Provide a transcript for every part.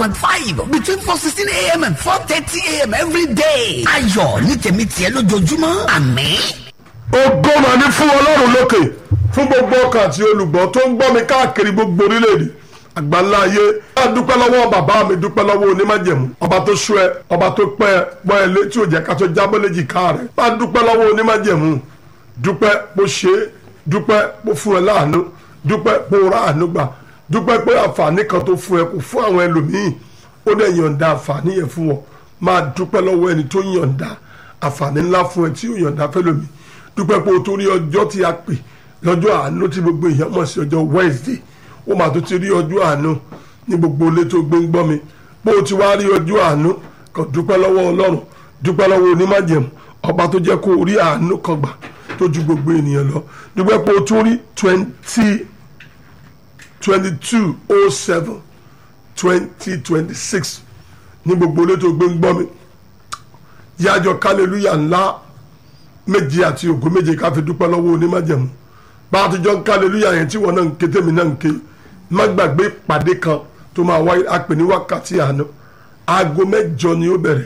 point five between four sixteen a.m. and four thirty a.m. every day. ayọ̀ ní tèmi tiẹ̀ lójoojúmọ́ àmín. ògo mà ní fún ọlọ́run lókè fún gbogbo ọkàn àti olùgbọ́ tó ń gbọ́ mi káàkiri gbogbo orílẹ̀-èdè àgbáńlá ayé a dúpẹ́ lọ́wọ́ bàbá mi dúpẹ́ lọ́wọ́ onímájẹ̀mú ọba tó sú ẹ ọba tó pẹ́ ẹ pọ́ ẹ létí òjẹ́ ká tó jábọ́ léjì ká rẹ̀ a dúpẹ́ lọ́wọ́ onímájẹ̀mú dúpẹ́ bó ṣe é dúpẹ́ bó fún ẹ láàánú dúpẹ́ bó ra àánú gbà dúpẹ́ pé àǹfààní kan tó fún ẹ kò fún àwọn ẹlòmíì ó dẹ̀ yọ̀ǹda àǹfààní yẹn fún wọn máa dúpẹ́ lọ́wọ́ ẹni tó yọ̀ǹda àǹfààní ńlá fún ẹ tí ó yọ̀ǹda fẹ́lòmíì dúpẹ́ pé o tó rí ọjọ́ tí a pè lọ́jọ́ àánú tí gbogbo èèyàn mọ̀ sí ọjọ́ Wednesday ó máa tó ti rí ọjọ́ àánú ní gbogbo ilé tó gbé ń gbọ́ mi bó o ti wá rí ọjọ́ àánú kàn dúpẹ́ lọ́wọ́ Ọlọ́run dúpẹ́ lọ́wọ́ onímájẹ̀mú ọba tó jẹ́ kó o rí àánú kan gbà tó ju gbogbo ènìyàn lọ dúpẹ́ pé o tún rí twenty twenty two oh seven twenty twenty six ní gbogbo ilé tó gbé ń gbọ́ mi yájọ kálẹ̀lúyà ńlá méje àti ògo méje ká fi dúpẹ́ lọ́wọ́ onímájẹ̀mú bá a ti jọ ń ká aleluya yẹn tí wọn náà ń ké tèmi náà ń ké má gbàgbé ìpàdé kan tó máa wáyé àpè ní wákàtí àná aago mẹ́jọ ni ó bẹ̀rẹ̀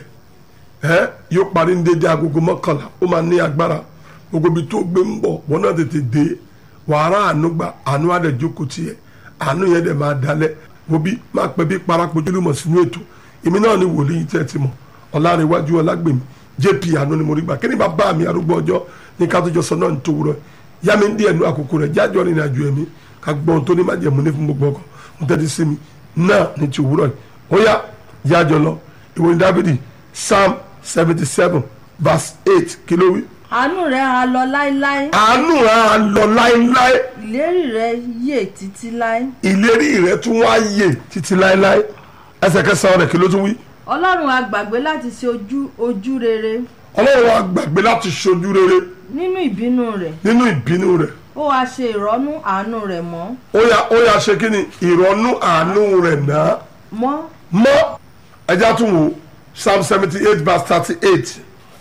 ẹ yóò parí ní dédé agogo mọ́kànlá ó máa ní agbára gbogbo ibi tó gbé ń bọ̀ wọn náà tètè dé wàhálà àánú gba àánú àdẹ̀jókòó tiẹ̀ àánú yẹn dẹ̀ máa dalẹ̀ wo bí má pẹ́ bí parapojúlùmọ̀ sínú ètò èmi náà ni wòlíì tẹ́ ti mọ̀ ọ̀làrẹ̀wájú ọlágbèmí jp àánú ni mo rí gbà kí ni bàbá mi arúgbó ọjọ́ ní ká tó jọ sọ náà ní tòwúrọ̀ yá mi ń díẹ̀ nu àkókò rẹ̀ jájọ́ rìn àjò ẹ̀mí ká gbọ́n tó ní má jẹ̀mú ní fún gbogbo ọkọ̀ mo tẹ́tí sí mi náà ní ti òwúrọ̀ yìí ó yá jájọ́ lọ ìwé ní dávidi psalm seventy seven verse eight kí ló wí. àánú rẹ̀ á lọ láéláé àánú rẹ̀ á lọ láéláé ìlérí rẹ̀ yè títí láé ìlérí rẹ̀ tún wá yè títí láéláé ẹsẹ̀ kẹsàn-án rẹ̀ kí ló tún wí. ọlọ́run á gbàgbé láti ṣe ojú ojú rere ọlọ́run á gbàgbé láti ṣojú rere nínú ìbínú rẹ̀ nínú ìbínú rẹ̀ ó wá ṣe ìrọ́nú àánú rẹ̀ mọ́ ó yá ó yá ṣe kí ni ìrọ̀nú àánú rẹ̀ náà mọ́ mọ́ ẹja tún wò psalm seventy eight verse thirty eight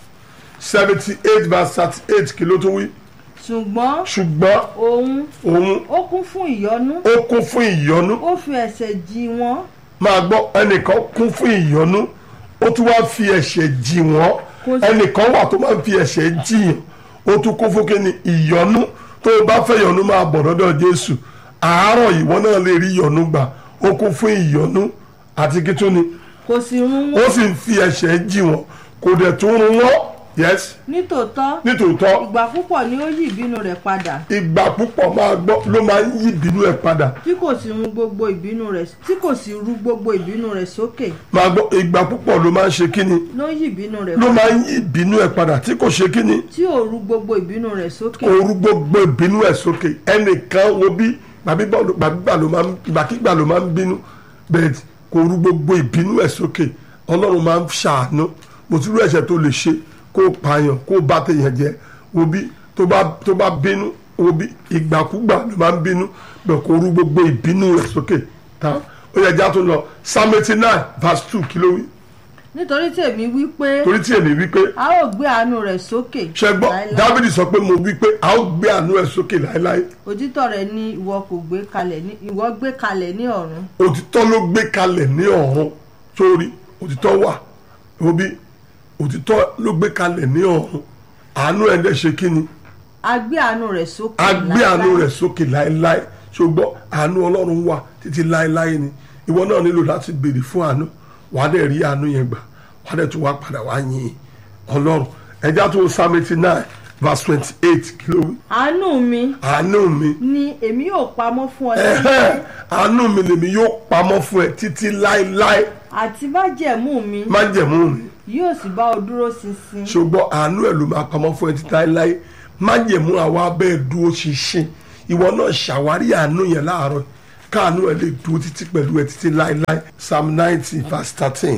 seventy eight verse thirty eight kí ló tún wí ṣùgbọ́n ṣùgbọ́n òun òun ó kún fún ìyọ́nú ó kún fún ìyọ́nú ó fi ẹ̀ṣẹ̀ jì wọ́n máa gbọ́ ẹnìkan kún fún ìyọ́nú ó tún wá fi ẹ̀ṣẹ̀ jì wọ́n Kò sí- ẹnìkan wà tó máa ń fi ẹ̀ṣẹ̀ jìyàn ó tún kún fún kí ni ìyọ́nú tó o bá fẹ́ yọ́nú máa bọ̀ lọ́dọ̀ Jésù àárọ̀ ìwọ náà lè rí ìyọ́nú gbà ó kún fún ìyọ́nú àti kí tún ni kò sì run ó wọ́n sì ń fi ẹ̀ṣẹ̀ jì wọ́n kò dẹ̀ tún run wọ́n yes nítòótọ́ nítòótọ́ ìgbà púpọ̀ ni ó yí ìbínú rẹ̀ padà ìgbà púpọ̀ máa gbọ́ ló máa ń yí ìbínú ẹ̀ padà tí kò sì run gbogbo ìbínú rẹ̀ tí kò sì ru gbogbo ìbínú rẹ̀ sókè máa gbọ́ ìgbà púpọ̀ ló máa ń ṣe kíni ló yí ìbínú rẹ̀ ló padà máa ń yí ìbínú ẹ̀ padà tí kò ṣe kíni tí ò ru gbogbo ìbínú rẹ̀ sókè orú gbogbo ìbínú ẹ̀ sókè ẹnìkan wo bí gbàgbígbà ló máa ń gbàkígbà ló máa ń bínú bẹ́ẹ̀ kò rú gbogbo ìbínú ẹ̀ sókè ọlọ́run máa ń ṣàánú mo ti rú ẹ̀ṣẹ̀ tó lè ṣe kó o pààyàn kó o bá tèèyàn jẹ wo bí tó bá tó bá bínú wo bí ìgbàkúgbà ló máa ń bínú bẹ́ẹ̀ kò rú gbogbo ìbínú ẹ̀ sókè tá ó yẹ já tó lọ psalm eighty nine verse two kí ló wí nítorí tèmi wí pé torí tí èmi wí pé a ó gbé àánú rẹ̀ sókè ṣe gbọ́ láéláé. dávidi sọ pé mo wí pé a ó gbé àánú ẹ̀ sókè láéláé òtítọ́ rẹ̀ ni ìwọ kò gbé kalẹ̀ ní ìwọ gbé kalẹ̀ ní ọ̀run òtítọ́ ló gbé kalẹ̀ ní ọ̀run sórí òtítọ́ wà òbí òtítọ́ ló gbé kalẹ̀ ní ọ̀run àánú ẹ̀ dẹ̀ ṣe kí ni a gbé àánú rẹ̀ sókè a gbé àánú láéláé. rẹ̀ sókè láéláé ṣùgbọ́n àánú ọlọ́run wà títí láéláé ni ìwọ náà nílò láti béèrè fún àánú wàá dẹ̀ rí àánú yẹn gbà wàá dẹ̀ tún wá padà wá yìn ọlọ́run ẹja tó psalm eighty nine verse twenty eight kí ló wí àánú mi àánú mi ni èmi yóò pamọ́ fún ọ ẹ̀hẹ́, àánú mi lèmi yóò pamọ́ fún ẹ títí láéláé àti májẹ̀mú mi májẹ̀mú mi yóò sì bá ọ dúró ṣinṣin ṣùgbọ́n àánú ẹ̀ ló máa pamọ́ fún ẹ títí láéláé májẹ̀mú àwa abẹ́ dúró ṣinṣin ìwọ náà ṣàwárí àánú yẹn láàárọ̀ káàánú ẹ̀ lè dúró títí pẹ̀lú ẹ títí láéláé psalm ninety verse thirteen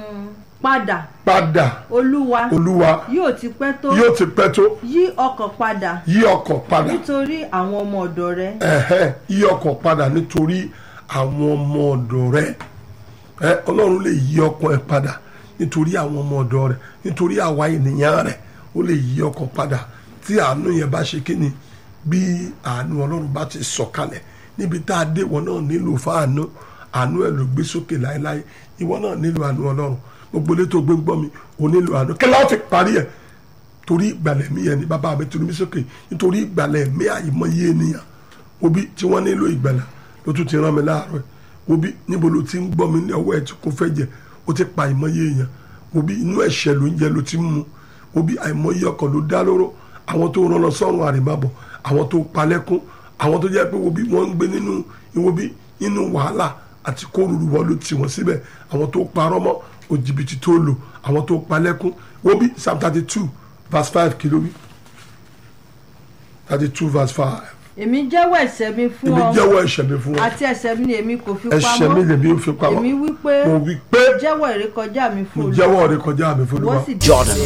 padà padà olúwa olúwa yóò ti pẹ́ tó yóò ti pẹ́ tó yí ọkàn padà yí ọkàn padà nítorí àwọn ọmọ ọ̀dọ̀ rẹ ẹ̀hẹ́ yí ọkàn padà nítorí àwọn ọmọ ọ̀dọ̀ rẹ ẹ ọlọ́run lè yí ọkàn ẹ padà nítorí àwọn ọmọ ọ̀dọ̀ rẹ nítorí àwa ènìyàn rẹ ó lè yí ọkàn padà tí àánú yẹn bá ṣe kí ni bí àánú ọlọ́run bá ti sọ̀kalẹ̀ níbi tá a dé wọn náà nílò fáànú àánú ẹ̀ ló gbé sókè láéláé ìwọ náà nílò àánú ọlọ́run gbogbo ilé tó gbé ń gbọ́ mi ò nílò àánú kí láwọn fi parí ẹ̀ torí ìgbàlẹ̀ mi yẹn ni bàbá mi tunu mi sókè nítorí ìgbàlẹ̀ mi àìmọye ènìyàn obi tí wọ́n nílò ìgbàlà ló tún ti rán mi láàárọ̀ ẹ̀ obi níbo ló ti ń gbọ́ mi ní ọwọ́ ẹ̀ tí kò fẹ́ jẹ ó ti pa àìmọye èèyàn obi inú ẹ̀ṣẹ̀ ló ń jẹ ló ti ń mu obi àìmọye ọkọ̀ ló dá lóró àwọn tó rán lọ sọ́run àrèmábọ̀ àwọn tó palẹ́kún àwọn tó jẹ́ pé obi wọ́n ń gbé nínú obi nínú wàhálà àti kóruru wọn ló tì wọ́n síbẹ̀ àwọn tó parọ́ mọ́ òjìbìtì tó lò àwọn tó palẹ́kún obi psalm thirty two verse five kìló wí thirty two verse five èmi jẹ́wọ́ ẹ̀ṣẹ̀ mi fún èmi ọ jẹ́wọ́ ẹ̀ṣẹ̀ mi fún ọ àti ẹ̀ṣẹ̀ mi ni èmi kò fi ẹ̀ṣẹ̀ mi pamọ́ lèmi ò fi pamọ́ èmi wí pé mo wí pé jẹ́wọ́ ìrékọjá mi mo fún Olúwa jẹ́wọ́ rẹ kọjá mi fún wọ́n Olúwa sì Jordan